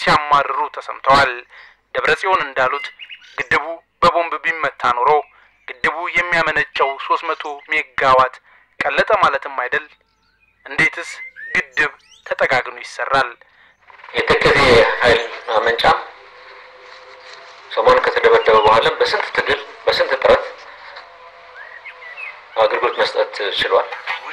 ሲያማርሩ ተሰምተዋል። ደብረ ጽዮን እንዳሉት ግድቡ በቦምብ ቢመታ ኖሮ ግድቡ የሚያመነጨው ሶስት መቶ ሜጋዋት ቀለጠ ማለትም አይደል? እንዴትስ ግድብ ተጠጋግኖ ይሰራል? የተከዜ ኃይል ማመንጫ ሰሞኑን ከተደበደበ በኋላም በስንት ትግል በስንት ጥረት አገልግሎት መስጠት ችሏል።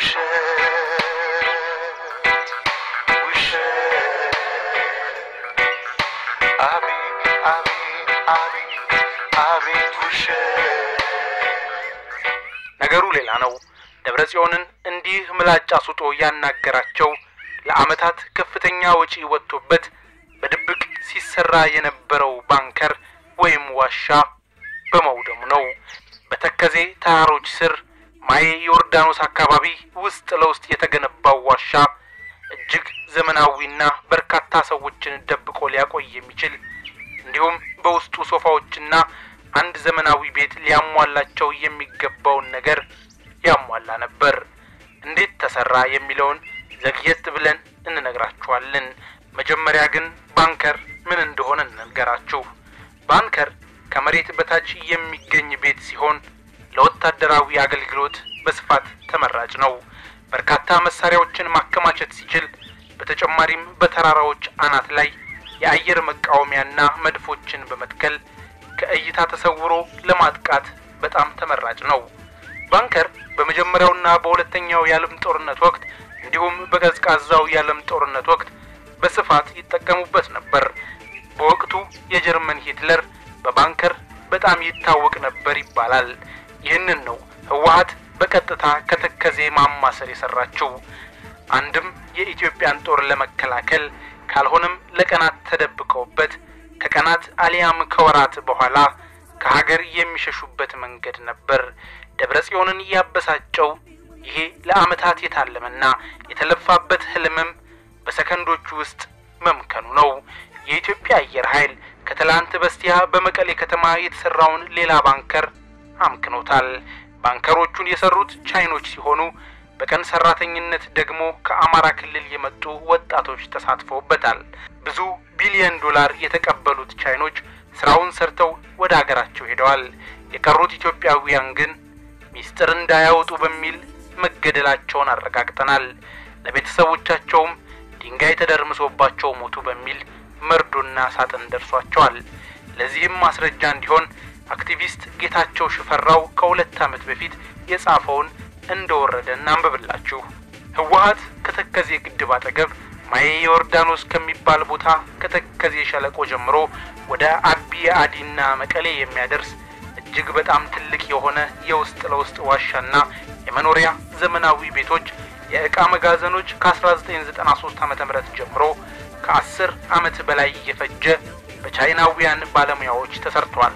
ነገሩ ሌላ ነው። ደብረ ጽዮንን እንዲህ ምላጭ አስውጦ ያናገራቸው ለዓመታት ከፍተኛ ወጪ ወጥቶበት በድብቅ ሲሰራ የነበረው ባንከር ወይም ዋሻ በመውደሙ ነው። በተከዜ ተራሮች ስር ማዬ ዮርዳኖስ አካባቢ ውስጥ ለውስጥ የተገነባው ዋሻ እጅግ ዘመናዊና በርካታ ሰዎችን ደብቆ ሊያቆይ የሚችል እንዲሁም በውስጡ ሶፋዎችና አንድ ዘመናዊ ቤት ሊያሟላቸው የሚገባውን ነገር ያሟላ ነበር። እንዴት ተሰራ የሚለውን ዘግየት ብለን እንነግራችኋለን። መጀመሪያ ግን ባንከር ምን እንደሆነ እንንገራችሁ። ባንከር ከመሬት በታች የሚገኝ ቤት ሲሆን ለወታደራዊ አገልግሎት በስፋት ተመራጭ ነው። በርካታ መሳሪያዎችን ማከማቸት ሲችል፣ በተጨማሪም በተራራዎች አናት ላይ የአየር መቃወሚያና መድፎችን በመትከል ከእይታ ተሰውሮ ለማጥቃት በጣም ተመራጭ ነው። ባንከር በመጀመሪያውና በሁለተኛው የዓለም ጦርነት ወቅት እንዲሁም በቀዝቃዛው የዓለም ጦርነት ወቅት በስፋት ይጠቀሙበት ነበር። በወቅቱ የጀርመን ሂትለር በባንከር በጣም ይታወቅ ነበር ይባላል። ይህንን ነው ህወሀት በቀጥታ ከተከዜ ማማ ስር የሰራችው። አንድም የኢትዮጵያን ጦር ለመከላከል ካልሆነም ለቀናት ተደብቀውበት ከቀናት አሊያም ከወራት በኋላ ከሀገር የሚሸሹበት መንገድ ነበር። ደብረ ጽዮንን ያበሳጨው ይሄ ለዓመታት የታለመና የተለፋበት ህልምም በሰከንዶቹ ውስጥ መምከኑ ነው። የኢትዮጵያ አየር ኃይል ከትላንት በስቲያ በመቀሌ ከተማ የተሰራውን ሌላ ባንከር አምክኖታል። ባንከሮቹን የሰሩት ቻይኖች ሲሆኑ በቀን ሰራተኝነት ደግሞ ከአማራ ክልል የመጡ ወጣቶች ተሳትፈውበታል። ብዙ ቢሊዮን ዶላር የተቀበሉት ቻይኖች ስራውን ሰርተው ወደ አገራቸው ሄደዋል። የቀሩት ኢትዮጵያውያን ግን ሚስጥር እንዳያወጡ በሚል መገደላቸውን አረጋግጠናል። ለቤተሰቦቻቸውም ድንጋይ ተደርምሶባቸው ሞቱ በሚል መርዶና ሳጥን ደርሷቸዋል። ለዚህም ማስረጃ እንዲሆን አክቲቪስት ጌታቸው ሽፈራው ከሁለት ዓመት በፊት የጻፈውን እንደወረደ እናንብብላችሁ። ህወሀት ከተከዜ ግድብ አጠገብ ማዬ ዮርዳኖስ ከሚባል ቦታ ከተከዜ ሸለቆ ጀምሮ ወደ አቢ አዲና መቀሌ የሚያደርስ እጅግ በጣም ትልቅ የሆነ የውስጥ ለውስጥ ዋሻና የመኖሪያ ዘመናዊ ቤቶች፣ የእቃ መጋዘኖች ከ1993 ዓ.ም ጀምሮ ከአስር ዓመት በላይ እየፈጀ በቻይናውያን ባለሙያዎች ተሰርቷል።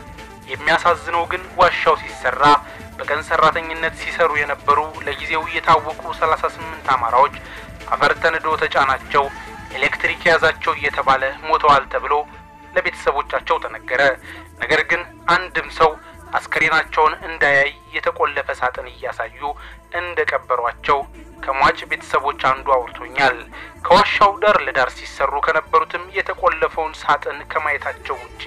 የሚያሳዝነው ግን ዋሻው ሲሰራ በቀን ሰራተኝነት ሲሰሩ የነበሩ ለጊዜው የታወቁ 38 አማራዎች አፈር ተንዶ ተጫናቸው፣ ኤሌክትሪክ ያዛቸው እየተባለ ሞተዋል ተብሎ ለቤተሰቦቻቸው ተነገረ። ነገር ግን አንድም ሰው አስከሬናቸውን እንዳያይ የተቆለፈ ሳጥን እያሳዩ እንደ ቀበሯቸው ከሟች ቤተሰቦች አንዱ አውርቶኛል። ከዋሻው ዳር ለዳር ሲሰሩ ከነበሩትም የተቆለፈውን ሳጥን ከማየታቸው ውጪ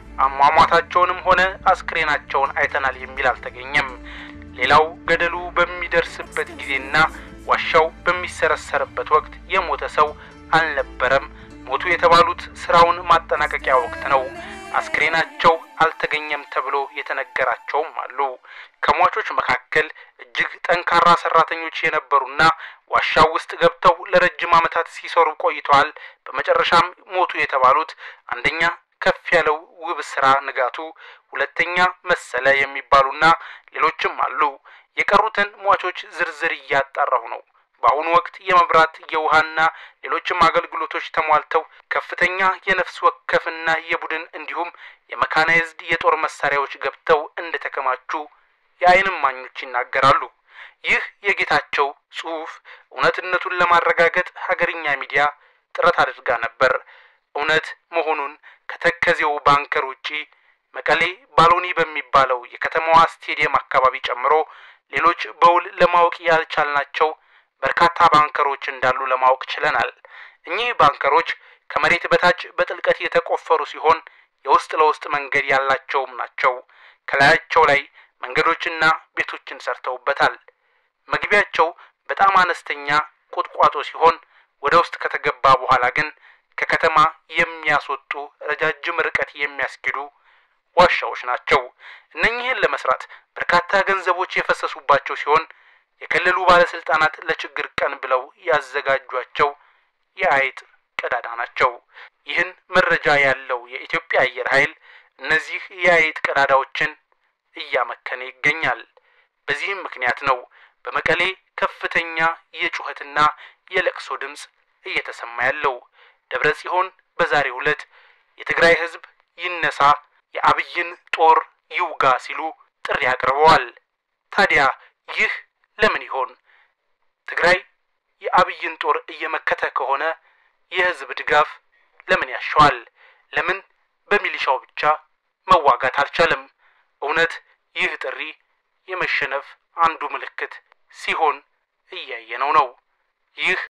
አሟሟታቸውንም ሆነ አስክሬናቸውን አይተናል የሚል አልተገኘም። ሌላው ገደሉ በሚደርስበት ጊዜና ዋሻው በሚሰረሰርበት ወቅት የሞተ ሰው አልነበረም። ሞቱ የተባሉት ስራውን ማጠናቀቂያ ወቅት ነው። አስክሬናቸው አልተገኘም ተብሎ የተነገራቸውም አሉ። ከሟቾች መካከል እጅግ ጠንካራ ሰራተኞች የነበሩና ዋሻው ውስጥ ገብተው ለረጅም ዓመታት ሲሰሩ ቆይተዋል። በመጨረሻም ሞቱ የተባሉት አንደኛ ከፍ ያለው ውብ ስራ ንጋቱ፣ ሁለተኛ መሰለ የሚባሉና ሌሎችም አሉ። የቀሩትን ሟቾች ዝርዝር እያጣራሁ ነው። በአሁኑ ወቅት የመብራት የውሃና ሌሎችም አገልግሎቶች ተሟልተው ከፍተኛ የነፍስ ወከፍና የቡድን እንዲሁም የመካናይዝድ የጦር መሳሪያዎች ገብተው እንደተከማቹ የዓይን እማኞች ይናገራሉ። ይህ የጌታቸው ጽሑፍ እውነትነቱን ለማረጋገጥ ሀገርኛ ሚዲያ ጥረት አድርጋ ነበር። እውነት መሆኑን ከተከዜው ባንከር ውጪ መቀሌ ባሎኒ በሚባለው የከተማዋ ስቴዲየም አካባቢ ጨምሮ ሌሎች በውል ለማወቅ ያልቻልናቸው በርካታ ባንከሮች እንዳሉ ለማወቅ ችለናል። እኚህ ባንከሮች ከመሬት በታች በጥልቀት የተቆፈሩ ሲሆን የውስጥ ለውስጥ መንገድ ያላቸውም ናቸው። ከላያቸው ላይ መንገዶችና ቤቶችን ሰርተውበታል። መግቢያቸው በጣም አነስተኛ ቁጥቋጦ ሲሆን ወደ ውስጥ ከተገባ በኋላ ግን ከከተማ የሚያስወጡ ረጃጅም ርቀት የሚያስኬዱ ዋሻዎች ናቸው። እነኚህን ለመስራት በርካታ ገንዘቦች የፈሰሱባቸው ሲሆን የክልሉ ባለስልጣናት ለችግር ቀን ብለው ያዘጋጇቸው የአይጥ ቀዳዳ ናቸው። ይህን መረጃ ያለው የኢትዮጵያ አየር ኃይል እነዚህ የአይጥ ቀዳዳዎችን እያመከነ ይገኛል። በዚህም ምክንያት ነው በመቀሌ ከፍተኛ የጩኸትና የለቅሶ ድምፅ እየተሰማ ያለው። ደብረ ጽዮን በዛሬው ዕለት የትግራይ ሕዝብ ይነሳ፣ የአብይን ጦር ይውጋ ሲሉ ጥሪ አቅርበዋል። ታዲያ ይህ ለምን ይሆን? ትግራይ የአብይን ጦር እየመከተ ከሆነ የህዝብ ድጋፍ ለምን ያሻዋል? ለምን በሚሊሻው ብቻ መዋጋት አልቻለም? እውነት ይህ ጥሪ የመሸነፍ አንዱ ምልክት ሲሆን እያየነው ነው። ይህ